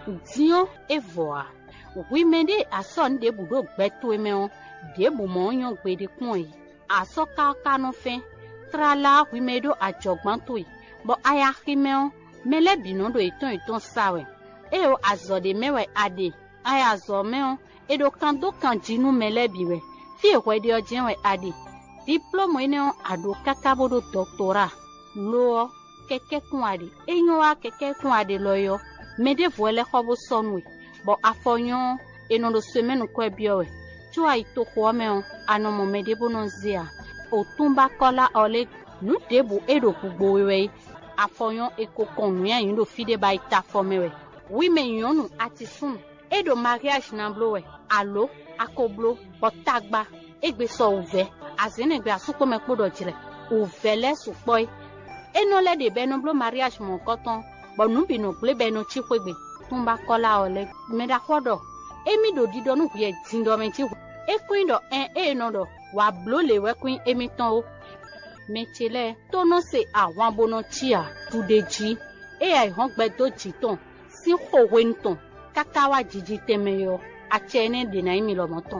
diɔ evɔa wime ɖe asɔ nu ɖe bu ɖo gbɛtoe mɛwo ɖe bu mɔ nyɔ gbe ɖe kpɔn yi asɔ kaka no fɛ trala wime ɖo adzɔgbãtoe bɔ aya ximɛwo mɛlɛ binɔ ɖo etɔn etɔn sawɛ eye azɔ ɖe mɛwɛ aɖe aya zɔ mɛwo eɖo kan do kan dzinu mɛlɛ bi wɛ fi exɔ ɖe dze wɛ aɖe diplɔmɔ yi ne aɖo kaka bo ɖo dɔktora loɔ kɛkɛ kun aɖe enyo wa kɛkɛ kun aɖe lɔ yɔ mɛ ɖe vɔ lɛ xɔ bo sɔnue bɔn afɔnyɔ enɔ ɖo so mɛnu kɔe biɔwɛ tso ayi to xɔa mɛ o anɔmɔ mɛ ɖe bo nɔ zia o tún ba kɔla ɔlɛ nu ɖe bo eɖo gbogbo wɛ afɔnyɔ eko kɔn nu ya yi ɖo fi ɖe ba yi ta fɔmɛ wɛ wi mɛ nyɔnu ati sun eɖo mariage na blo wɛ alo akoblo bɔtagba egbe sɔ ovɛ azenegbe asukpɔmɛ kpo dɔ dzrɛ ovɛ lɛ sukpɔe enɔ lɛ de bɛ no blo mariage mɔ kɔtɔn bɔn nubi no gble bɛ no tsi ƒegbe tún ba kɔla o lɛ mɛ da kɔ dɔ emi do di dɔ nu ʋuɛ di dɔ mɛ tsi ekoe dɔ ɛn eye nɔ dɔ wà blo le wɛ koe emi tɔn o mɛ tsi lɛ tónɔ se àwọn abonɔ tsia tu de dzi eya ihɔn gbɛ do dzi tɔn si xɔwe ŋutɔn kaka wa dzidzi tɛmɛ yɔ atsɛ ne dena yi mi lɔmɔ tɔn.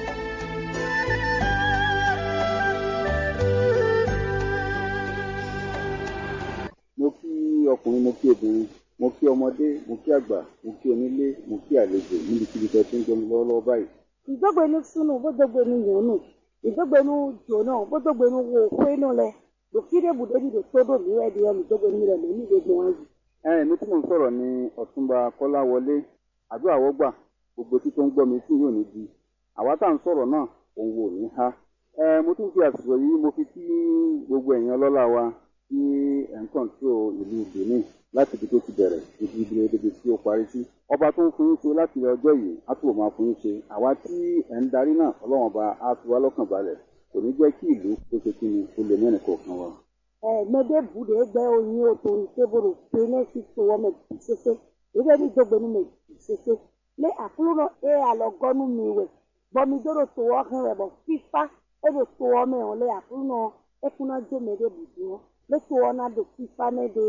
mo kí ọkùnrin mo kí obìnrin mo kí ọmọdé mo kí àgbà mo kí onílé mo kí àlejò níbikíbi tẹ́ tí ń jẹun lọ́wọ́lọ́wọ́ báyìí. ìdógbénu sunu bódógbénu yòónù ìdógbénu jòónà bódógbénu wo kwenu lẹ dòkídé bùdóni dò tó dò mìíràn di ẹnu ìdógbénu rẹ lónìí gbogbo wọn yìí. ẹ èmi tí mò ń sọ̀rọ̀ ni ọ̀túnba kọ́láwọlé àdúrà wọ́gbà gbogbo tí tó ń gbọ́ mi tí yóò ní di àwa tá à ń sọ̀rọ̀ náà òun wò ní ha. ẹ mo tún fi àsìkò yìí mo fi kí gbogbo ẹ̀yin ọlọ́lá wa tí ẹ̀ ń kọ̀ǹtró ìlú benin láti ibi tó ti bẹ̀rẹ̀ ibi ibi ibi tí ó parí sí. ọba tó ń fún yín ṣe láti ọjọ́ yìí á túbọ̀ máa fún yín ṣe àwa tí ẹ̀ ń darí náà ọlọ́wọ́n ọba á fi wá lọ́kàn balẹ̀ kò ní jẹ́ kí ìlú tó ṣe kí ni ó lè mẹ́rin kọ̀ọ̀kan wa. ẹ mẹdẹ bùdó gbẹ oyin oto ìṣèbòrò pẹlẹ sí tòwọ mẹ ṣẹṣẹ ìdógbé ní ìdógbénu mẹ ṣẹṣẹ lé àkúrò ẹ àlọgọnu mi wẹ bọmi dóró tòwọ hàn rẹ bọ fífa ẹ bẹ tòwọ mẹ wọn lé àkúrò ẹkúná jó mẹdẹ bùdó wọn lé tòwọ náà dò fífa mẹdẹ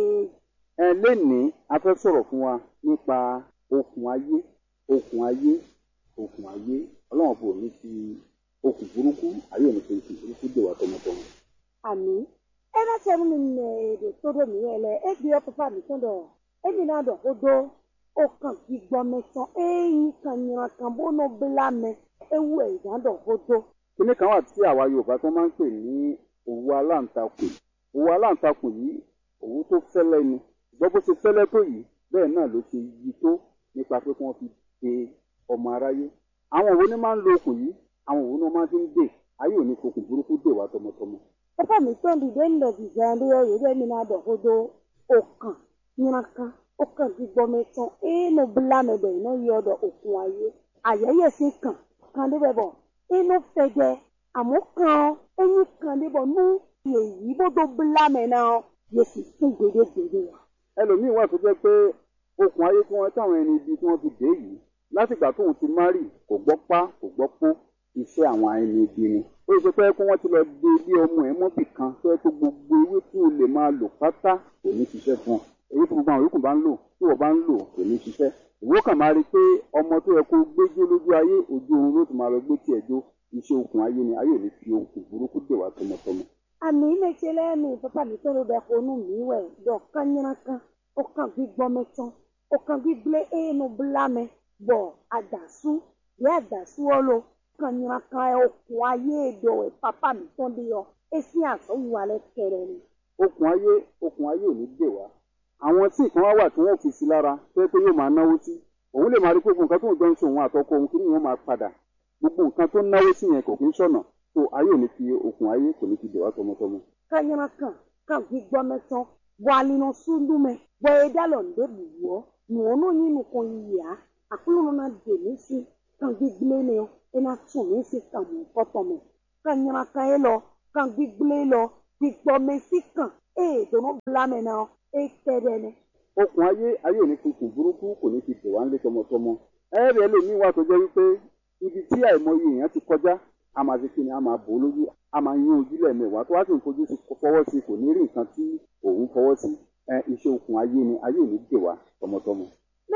ẹ lénìí a fẹ́ sọ̀rọ̀ fún wa nípa okùn ayé okùn ayé okùn ayé ọlọ́run bò ní fi okùn burúkú ayé òní fi okùn burúkú dè wá tọmọtọmọ. àmì ẹ bá tẹ mí nẹ èdè tó dò mí rẹ lẹ ẹ gbé ọkọ fàmì tó dọ ẹmí náà dọ kó dó ó kàn gbígbọ mẹsàn ẹyìn kan yìnyín kan bó nà bílà mẹ ewu ẹ̀dá dọ kó dó. kíní kan wà tí àwa yorùbá tó máa ń pè ní òwú aláǹtakùn òwú aláǹtakùn yìí òwú tó fẹ́lẹ́ ni ṣùgbọ́n bó ṣe fẹ́lẹ́ tó yìí bẹ́ẹ̀ náà ló ṣe yí tó nípa pé kí wọ́n fi de ọmọ aráyé àwọn òwú ni máa ń lo okùn yìí àwọn òwú ni wọ́n máa fi ń dè ayé òní fokùn burúkú dè wá tọmọtọmọ. ẹfọ mi tó ń dìde ńlọ dìde ẹni ẹ yìí ẹmí náà dọ kó dó ó kàn yìnyín kan ó kàn gbígbọ mẹsàn ẹnu bílà mẹ bẹ iná yọ ọdọ òkun ayé àyẹyẹ sí kàn kàn débẹ bọ inú fẹjẹ àmọ́ kàn ẹyin kàn débọ nú èyí bó tó bílà mẹ náà yẹ sì fún gbèdégbèdé wa. ẹlòmíín wà tó jẹ́ pé okùn ayé tí wọ́n táwọn ẹni ibi tí wọ́n fi dé yìí látìgbà tóun ti márì kò gbọ́ pá kò gbọ́ pó iṣẹ́ àwọn ẹni ibi ni ó ṣe pé kí wọ́n ti lọ de ilé ọmọ ẹ̀ mọ́bì kan tó yẹ kó gbogbo ewé tí o lè máa lò pátá kò ní ṣiṣẹ́ fún ọ èyí tí gbogbo àwọn yòókù bá ń lò tí wọ́n bá ń lò kò ní ṣiṣẹ́ ìwọ kàn máa rí i pé ọmọ tó yẹ kó gbéjó lójú ayé ojú oorun ló ti máa lọ gbé tiẹ̀ jó iṣẹ́ okùn ayé ni ayé ò ní fi okùn burúkú dè wá tọmọtọmọ. àmì méje lẹ́nu pápá mi tó ló bẹ konú mi wẹ̀ dọ̀ kányínà kan ó kàn gbígbọ́ mẹ́tán ó kàn gbígbé ẹnu bílámẹ bọ̀ àdàsú bí àdàsú ọlọ kányínà kan ẹ okùn ayé èdò ẹ pápá mi tó ń bí yọ èsì àsọ̀wù alẹ́ kẹrẹ ni. okùn ayé okùn ayé ò ní dè wá àwọn tí nǹkan wá wà tí wọn ò fi sí lára tó yẹ pé yóò máa náwó sí òun lè máa rí pé gbogbo nǹkan tó ń jọ ń ṣe òun àtọkọ òun kí ni wọn máa padà gbogbo nǹkan tó ń náwó sí yẹn kò kí ń ṣọ̀nà tó ayé ò ní fi okùn ayé kò ní fi dè wá tọmọtọmọ. kányínà kan kàn gbígbọ́ mẹ́tán bọ̀ àlìnà súndúmẹ bọ̀ ẹ̀dá lọ ń débù wọ́ nùwọ́nù yín nìkan yìí yá àkúlùmọ́ náà dè mí sí kàn gbígbé ni ọ ẹ̀ náà tún mí sí kàn mú kọ́tọ̀ mẹ́ kányínà kan ẹ lọ kàn gbígbé lọ gbígbọ́ mẹ́ sí kàn ẹ̀ dùnú bílámẹ̀ náà ẹ̀ tẹ́rẹ̀ ni. okùn ayé ayé ò ní fi kùn burúkú kò ní fi dè wá ńlé tọmọtọmọ ẹ̀rẹ̀ ẹlòmíín wà tó jẹ́ wípé ibi tí àìmọye èèyàn ti kọjá a máa fi kíni a máa bò ó lójú a máa yún ojú lẹ́ẹ̀mẹwàá tó wá sì ń fojú sí fọwọ́ sí kò ní rí nǹkan tí òun fọwọ́ sí ẹ iṣẹ́ okùn ayé ni ayé ò ní dè wá tọmọtọmọ. mẹ́tẹ́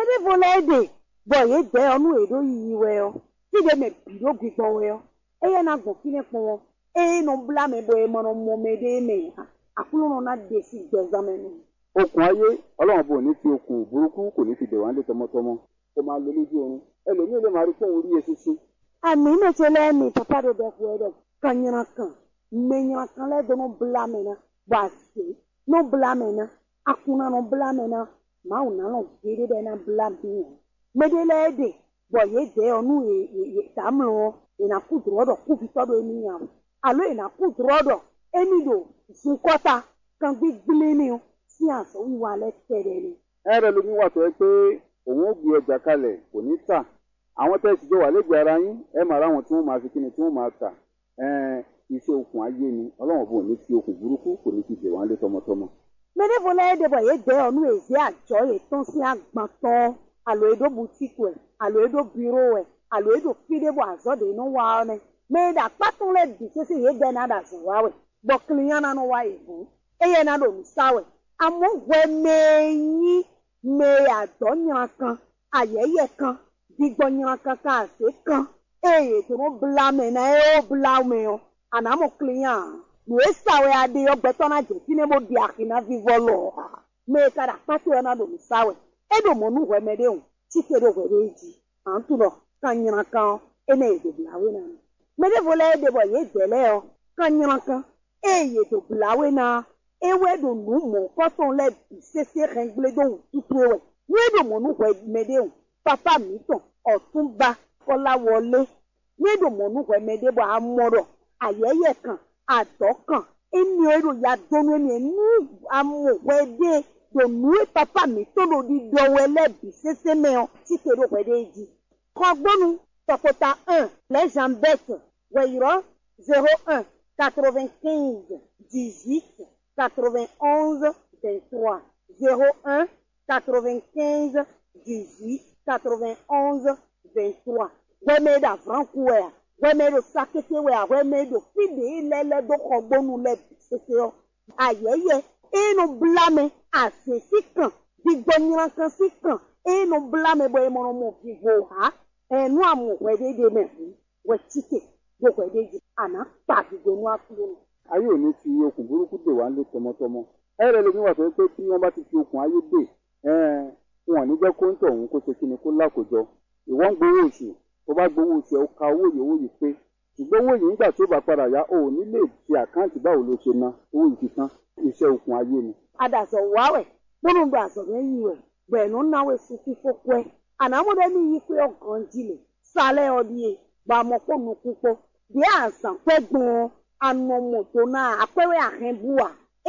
mede vola ede bɔ ye dɛ ɔnu eɖo yiyi wɛ yɔ ti de me bi ɖo gbigbɔ wɛ yɔ eye na gbɔn fi ne kpɔ eye no bla me bɔ emɔnɔ mɔ me ɖe me ha akulu nɔ na de si gbɛzame nu. okùn ayé ọlọ́run bò ní fi okùn burúkú kò ní fi dè wá lé tọmọtọmọ kó máa lo lójú oorun ẹlòmíì lè máa rí fóun rí eṣinṣin ami ne tse lɛ mi papa ɖo ɖe ƒo ɖe kanyina kan menyina kan lɛ do no bla me na bɔ ase no bla me na akuna no bla me na mawu na lɔ gbeɖe ɖe na bla mi o me de lɛ de bɔ ye de ɔnu ye ye ye tamlɔ yina ku drɔ dɔ ku vitɔ do emi nya o alo yina ku drɔ dɔ emi do zukɔta kan gbigble ni o si azɔ wiwa lɛ tɛ ɖe ni. ẹrẹ lómi wà tó ẹ pé òun ó gbé ọjà kalẹ̀ kò ní tà àwọn tẹ́sí jọ wà lẹ́gbẹ̀ẹ́ ara yín ẹ máa ráwọn tí wọ́n máa fi kíni tí wọ́n máa tà ẹn iṣẹ́ okùn ayé ni ọlọ́run bò ní fi okùn burúkú kò ní fi dè wá lé tọmọtọmọ. Meɖevo lɛ ɖe bɔ ye de ɔnu ezi adzɔ ye tɔn si agbãtɔ alo eɖo butiku ɛ alo eɖo biro ɛ alo eɖo fi ɖe bɔ azɔ de no wa ɔnɛ me ɖe akpatɔ lɛ di sese ye de na ɖe azɔ wa wɛ gbɔ kiliya na no wa yi ʋu eye na ɖo nusa wɛ amewo wɛ mee nyi me adɔ nyra kan ayɛyɛ kan digbɔ nyra kan ka ase kan eye to no bla me na ye wo bla me o anamɔ kiliya nu esawɛ ade yɔ gbɛtɔ na dze fi ne bo di ahi na vivɔ lɔ ha me ka ɖe akpatɔ yɔ na ɖo nusawɛ eɖo mɔnu wɛmɛ ɖe o tike ɖo wɛ ɖe dzi antu lɔ ka nyra kan ene ye do blawe na me ɖe vo lɛ ɖe bɔ ye de lɛ yɔ ka nyra kan eye do blawe na ewɛ ɖo nu mɔ kɔtɔ lɛ bi sese xɛgble do tutu wɛ nye ɖo mɔnu wɛmɛ ɖe o papa mi tɔ ɔtunba kɔla wɔle nye ɖo mɔnu wɛmɛ ɖe bɔ amɔ ɖɔ ayɛyɛ kan adɔ kan emi o ɖo ya donu emi nu amowɛ de do nue papa mi to ɖo ɖi dɔwɛ lɛ bi sese mɛ o tike ɖo wɛ ɖe dzi kɔgbɔnu tɔkota un le jambet wɛyɔrɔ zero un quatre-vingt-quinze dix-huit quatre-vingt-onze vingt-trois zero un quatre-vingt-quinze dix-huit quatre-vingt-onze vingt-trois wɛmɛ ɖe avrankuwɛa wɛmɛ ɖo sakete wɛa wɛmɛ ɖo fide lɛlɛ do xɔgbɔnu lɛ bi sese yɔ ayɛyɛ enu blame asesi kan digbɔnyirakan si kan enu blame bɔ emɔnɔmɔ vivo ha ɛnu amuwɛ de de mɛ hu wɛ tike do wɛ de dzi ana kpa digbɔnu akulo nu. ayé ò ní fi okùn burúkú dè wá lé tọmọtọmọ ẹrẹ lómi wà tó ẹ pé tí wọ́n bá ti fi okùn ayé dè ẹn wọn ò ní jẹ́ kó ń tọ̀ òun kó ṣe kíni kó lákòjọ ìwọ ń gbowó oṣù tó bá gbowó oṣù ẹ ó ka owó yìí owó yìí pé ṣùgbọ́n owó yìí nígbà tó bá padà yá o ò ní lè ṣe àkáǹtì báwo ló ṣe ná owó yìí ti tán iṣẹ́ okùn ayé ni. adazɔ wawɛ kpɔnu do azɔbɛ yi wɛ gbɛnu nawɛ sufi fɔkɔɛ anamuɖe mi yi kpe ɔgɔndzi le salɛ ɔdie gbamɔ kpɔ nuku kpɔ de azã kpɛ gbɔn anɔmɔto na akpɛwɛ ahɛbua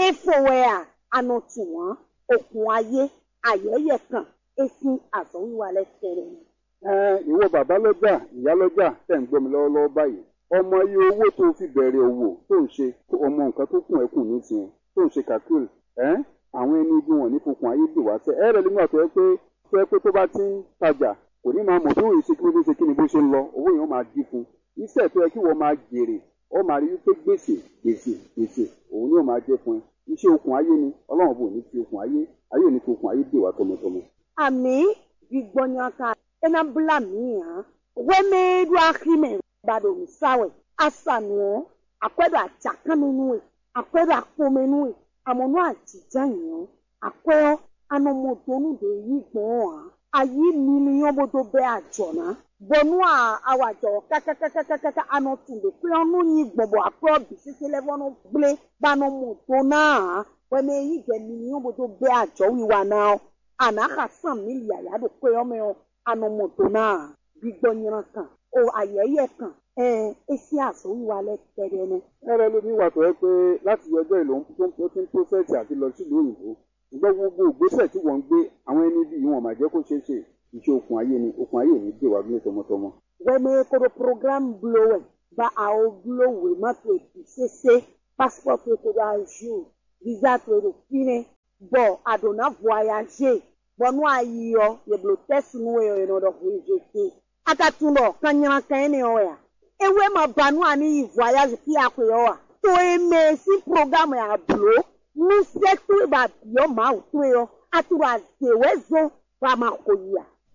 efowɛa anɔtuwa okun ayé ayɛyɛ kan esi azɔwiwa lɛ tɛrɛ ni. ẹn ìwọ bàbá lọ́jà ìyá lọ́jà tẹ̀ ń gbọ́ mi lọ́wọ́lọ́wọ́ báyìí ọmọ iye owó tó fi bẹ̀rẹ̀ òwò tó ń ṣe ọmọ nǹkan tó kùn ẹ́ kùn nísìnyẹn tó ń ṣe kàkúrì ẹ́n àwọn ẹni ibi wọn ní fokùn ayé dè wá sẹ́ ẹ̀rẹ̀ nígbà tó yẹ pé tó yẹ pé tó bá ti ń tajà kò ní máa mọ̀ bí òye ṣe kí ló ṣe kí ni bó ṣe ń lọ owó yẹn ó máa dín fún iṣẹ́ tó yẹ kí wọ́n máa jèrè ó máa rí wípé gbèsè gbèsè gbèsè òun ni ó máa jẹ́ fún ẹ iṣẹ́ okùn ayé ni ọlọ́run bò ní fi okùn ayé ayé ò ní fi okùn ayé dè wá tọmọtọmọ. ami gbigbɔnyaka ena bla mi hã wɛmɛɖo ahime baɖo nusawɛ asanuɔ akɔɛɖo atsakamenue akɔɛɖo akpomenue amɔnu adzidza nyiɔ akɔɛ anɔmɔdonu de yi gbɔn hã ayi miliɔn bodo bɛ adzɔna bɔnu awɔ adzɔ kakakakakaka anɔtu de kple ɔnu nyi gbɔbɔ akɔɛ bisese lɛ fɔ no gble banɔmɔdona hã wɛmɛ yi dɛ miliɔn bodo bɛ adzɔ wiwa na anaxa san milia ya do kpe yɔmɛ o anɔmɔdo na gbigbɔnyira kan o ayɛyɛ kan ɛɛ esi azɔwi wa lɛ tɛ dɛ nɛ. ẹrẹ lómi wà tó yẹ pé láti ọjọ́ ìlò tó ti ń pósẹ̀tì àti lọ sílùú òyìnbó ṣùgbọ́n gbogbo ìgbésẹ̀ tí wọ́n ń gbé àwọn ẹni bí wọn máa jẹ́ kó ṣeé ṣe iṣẹ́ okùn ayé ni okùn ayé ò ní dè wá bí tọmọtọmọ. wɛmɛ kodo program bulo wɛ ba awo bulo wɛ ma to ebi sese passport to kodo azu visa to edo fine bɔn adona voyage bɔnu ayiyɔ yeblo tɛsi nu wɛ yɔ yɔ dɔ voyage akatun dɔ kanyana kan ne yɔ ya ewe ma banu ani yi voyage fi akɔ yɔ wa to eme si program ya bulo nusɛ to ba yɔ ma o to yɔ aturo azewɛ zɔn ba ma ko yia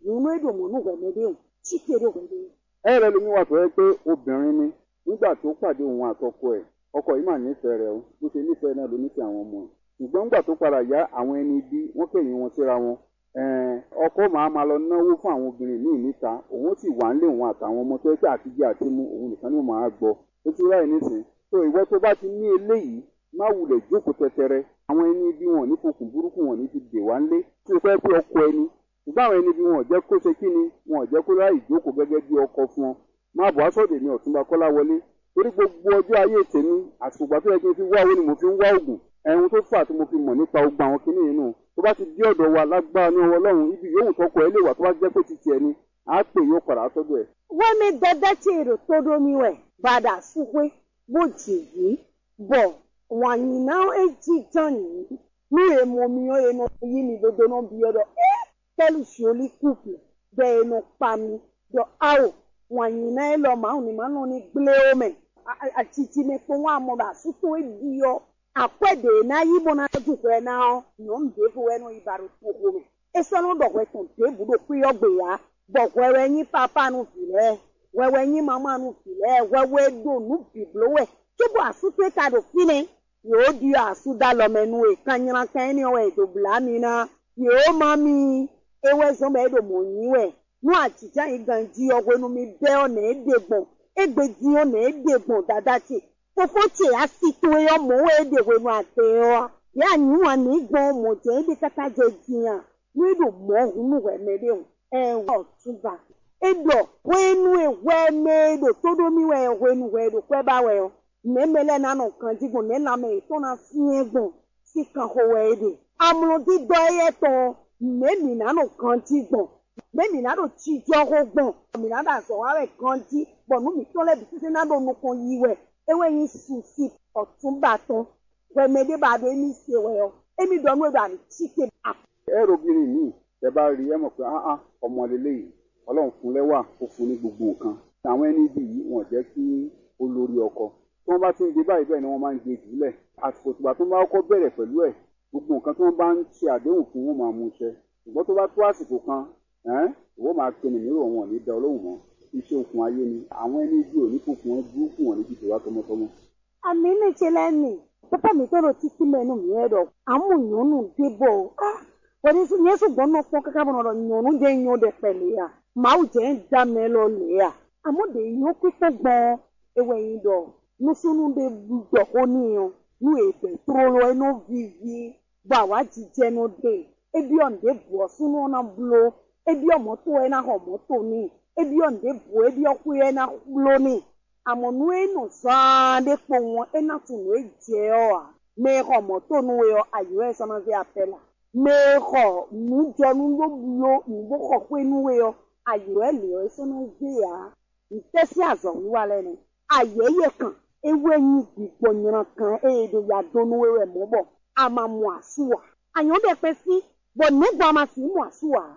nínú èdè òmùnú wẹ̀mẹ́dẹ́ òun chíkèrè wẹ̀mẹ́dẹ́ ẹ rẹ lómi wà tó yẹ pé obìnrin ni nígbà tó pàdé òun àtọkọ ẹ̀ ọkọ yìí mà nífẹ̀ẹ́ rẹ̀ o bó ṣe nífẹ̀ẹ́ náà ló nífẹ̀ẹ́ àwọn ọmọ ẹ̀ ṣùgbọ́n nígbà tó padà yá àwọn ẹni bí wọ́n kẹ̀yìn wọn síra wọn ẹ̀ẹ́n, ọkọ màá máa lọ náwó fún àwọn obìnrin míì níta òun sì wà nílé òun àtàwọn ọmọ tó yẹ pé àtijọ́ àti mú òun nìkan ni ó máa gbọ́ ó ti ráì nísìn tó ìwọ tó bá ti ní eléyìí má wulẹ̀ jókòó tẹtẹrẹ àwọn ẹni bí wọn ò ní fokùn burúkú wọn ò ní ti dè wá ńlé tí o fẹ́ pé ọkọ ẹni ṣùgbọ́n àwọn ẹni bí wọn ò jẹ́ kó ṣe kí ni wọn ò jẹ́ kó ráì jókòó gẹ́gẹ́ bí ọkọ fún ọ máa bọ̀ aṣọ́dẹ̀ ní ọ̀túnba kọ́lá wọlé torí gbogbo ọjọ́ ayé tèmi àsùgbà tó yẹ kí n fi wá owó ni mo fi ń wá oògùn ẹ̀hun tó fà tí mo fi mọ̀ nípa ogun àwọn kinní yìí nù tó bá ti dé ọ̀dọ̀ wa lágbára ní ọwọ́ ọlọ́run ibi yòówù tọkọ ẹ lè wà tó bá jẹ́ pé titi ẹni á pè yóò padà sọ́dọ̀ ẹ̀. wẹ́mi dẹ́dẹ́ tí èrò tó domi wẹ̀ bàdà súpé bó jèyí bọ̀ wàyí náà èjì tán yìí ní èmo mi ó ẹnu yí mi dodo náà bí ọdọ ẹ tẹ́lù sọ́ọ́lì kùpù bẹ́ ẹnu pa mi dọ̀ áwò wàyí náà ẹ lọ màá ní màá nù ní gblé omi àtìtì mi pé wọn àmọ́ bá sútó èdè yọ àpẹ̀dẹ̀ náà yí bọ́ náà dùkọ̀ ẹ̀ náà yọ̀ ń dé fún ẹnu ìbàrò tó omi esɔnu dɔwɔɛ tɔn te buɖo kuyɔ gbeya bɔ wɛwɛ nyi papa nu fi lɛ wɛwɛ nyi mama nu fi lɛ wɛwɛ do nu biblo wɛ tsobo asute ta do fi ne yòó di asu da lɔmɛ nu yi kanyina kanyini wɛ do bla mi na yòó ma mi ewɛ zɔn bɛ do mo nyi wɛ nu atitsa yi gan di ɔwɛ nu mi bɛ ɔna ede gbɔn egbe di ɔna ede gbɔn dada tse fofo tse asi to yɔ mo wɛ ede wɛ nu ate yɔ ya nyi wa ni gbɔn mo tse ede kata dze diya nílò mọ́húnú wẹ̀mẹ́lẹ́ o ẹ̀wọ̀n ọ̀túnba ẹ̀dọ̀ wẹ́nu ẹ̀wẹ́mẹ́lò tódómi wẹ̀ ẹ̀wẹ́nu wẹ̀lò pẹ́ wẹ̀ ọ́ mẹ́mẹ́lẹ́ nánà kan dígbò nẹ́nàmẹ́ ìtọ́nà fíẹ́ gbọ̀n sí kan hó wẹ̀ ẹ̀dẹ̀ amúlòdì dọ́ ẹ̀yẹ tán mẹ́mì nánà kan dígbọ̀n mẹ́mì nánà tíjọ́ hó gbọ̀n mẹ́mì nánà sọ̀wárẹ̀ kan dí bọ̀nú mi tọ́lẹ̀ bí títí nánà onukun yí wẹ̀ ewé yín sùn sí ọ̀túnba tán wẹ̀mẹ́lẹ́ bá dé ní ṣe wẹ̀ ọ́ èmi dọ̀nú ẹ̀dọ̀ àmì tíkè ẹ̀rọ obìnrin míì tẹ bá rí ẹ mọ̀ pé áá ọmọ lélẹ́yìí ọlọ́run fún lẹ́wà ó fún ní gbogbo nǹkan àwọn ẹni bí yìí wọ́n jẹ́ kí ó lórí ọkọ tí wọ́n bá ti ń gbé báyìí bẹ́ẹ̀ ni wọ́n máa ń gbé jùlẹ̀ àsìkò tìgbà tó bá kọ́kọ́ bẹ̀rẹ̀ pẹ̀lú ẹ̀ gbogbo nǹkan tí wọ́n bá ń ṣe àdéhùn fún wọn máa mú iṣẹ́ ṣùgbọ́n tó bá tó àsìkò kan ẹ̀ẹ́n ìwọ máa pinnu mìíràn wọn ò ní da ọlọ́run mọ́ iṣẹ́ okùn ayé ni àwọn ẹni bí ò ní fòkun wọn dúró fún wọn níbi tòwá tọmọtọmọ. àmì ní ṣe lẹ́nu pápá mi tó lọ títí mẹ́nu mi ẹ̀rọ àmúyànnù débọ̀ ah wọ́n ti yẹn sùgbọ́n náà fọ́n kankan bọ̀nà nyɔnu dé nyɔ dé pẹ̀lẹ́ ya màá jẹ́ ń dá mẹ́ lọ lé ya àmọ́ dé nyɔ pípẹ́ gbọ́n ewé yín dọ̀ nusunu dé dọ̀ kó níyàn nu èbè trolo ẹnu vivi gbọ́ àwa jíjẹ nu dé ebi ọ̀nde bọ̀ sunu ọ̀nà blo ebi ọ̀mọ́tò ẹ̀ náà ọ̀mọ́tò ní ebi ọ̀nde bọ̀ ebi ọ̀kú ẹ̀ náà blo ní àmọ́ nu ẹnu sàn dé kpọ̀ wọn ẹ̀ náà tún nu ẹ̀ jẹ́ ọ̀ à mẹ́ ọ̀mọ́tò nu ẹ̀ ayọ̀ ẹ̀ sọ́nà fi apẹ́ la mexɔ nudzɔnu loblo nuboxɔ ƒe nuwe yɔ ayɔ eli yɔ esɔnɔ dze ya ntɛsi azɔwu wa lɛ nɛ ayɛ yɛ kan ewe nyi gbigbo nyra kan eye do ya do nuwe wɛ mɔ bɔ ama mu asu wa anyɔ bɛ fɛ si bɔn negba ama si mu asu wa.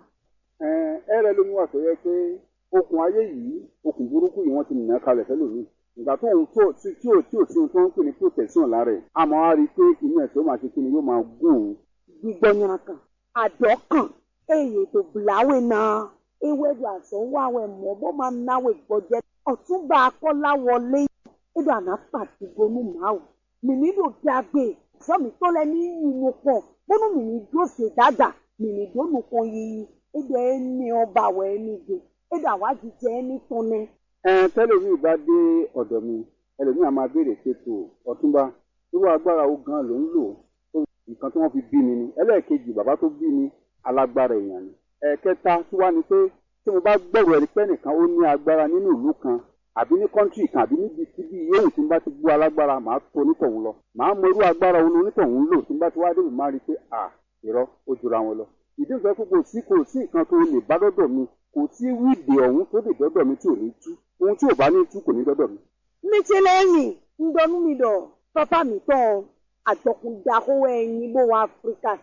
ẹ rẹ lómi wà tó yẹ pé okùn ayé yìí okùn burúkú yìí wọ́n ti nà kalẹ̀ fẹ́lòmíì ìgbà tó ń tó tí tí ò tí ò sí ohun tó ń pè ní protection lára ẹ̀ àmọ́ á rí i pé inú ẹ̀ tó máa ṣe kí ni yóò máa gún òun gbígbɔ nyra kan adɔ kan eye do blawe na ewé do azɔwawɛ mɔ bɔ ma nawe gbɔdze ɔtúnba akɔla wọlé edo anapati gonu mawu mìíní do dagbe sọmi tó lẹ ní yinu pọ bónú mìíní dó se dada mìíní dó nukọ yiyi edo ẹni ọba wẹ ẹni do edo àwájíjẹ ẹni tọ́nẹ. ẹ tẹlifí bá dé ọ̀dọ̀ mi ẹlòmíì á máa béèrè ṣètò ọ̀túnba irú agbára wo gan ló ń lò nǹkan tí wọ́n fi bí mi ni ẹlẹ́ẹ̀kejì bàbá tó bí mi alágbára èèyàn ni ẹ̀ẹ̀kẹta tí wá ni pé tí mo bá gbẹ̀rù ẹni pẹ́ nìkan ó ní agbára nínú ìlú kan àbí ní kọ́ńtì kan àbí níbi síbi yóò tí n bá ti gbọ́ alágbára màá tó onítọ̀hún lọ màá mọ irú agbára òun onítọ̀hún lò tí n bá ti wá débi máa rí i pé à irọ́ ó jura wọn lọ ìdí ìfẹ́ kó kò sí kò sí nǹkan tó lè bá dọ́dọ̀ mi kò sí wíìdì ọ̀hún tó lè dọ́dọ̀ mi tí ò ní tú ohun tí ò bá ní tú kò ní dọ́dọ̀ mi. mítí ń dọnú mi dọ̀ pápá mi tán àjọkùnjà owó ẹyin bó wọn áfíríkà